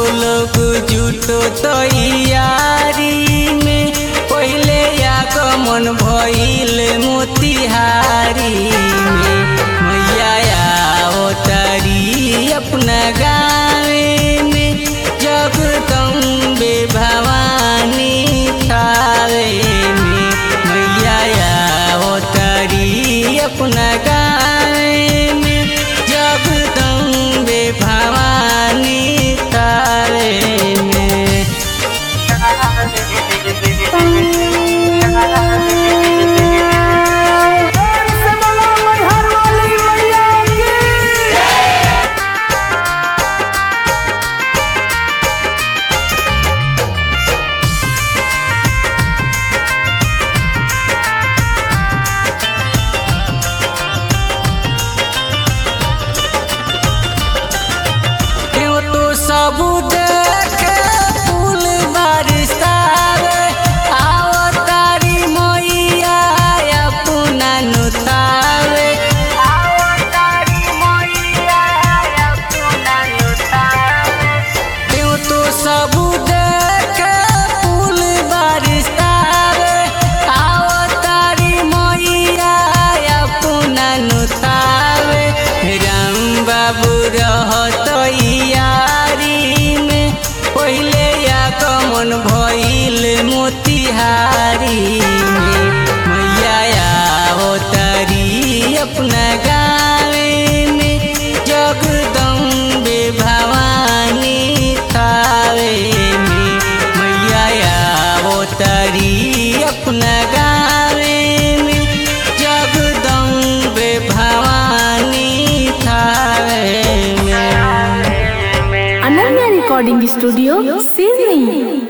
लोग जुटो तैयारी में पहले आगमन भइल मोतिहारी में मैया अवतारी अपना गावे में जगदम्बे भवानी थावे में मैया अवतारी अपना गावे में जगदम्बे भवानी थावे में क्यों तो सब देखे फूल बरसावे आओ तारी मैया अपना नुतावे आओ तारी मैया अपना नुतावे क्यों तो सब देखे फूल बरसावे आओ तारी मैया अपना नुतावे राम बाबू रहत यारी में पहले आगमन भइल मोतिहारी में मैया अवतारी अपना गावे में जगदम्बे भवानी थावे में मैया अवतारी अपना गावे में जगदम्बे भवानी थावे में अनन्या रिकॉर्डिंग स्टूडियो सिडनी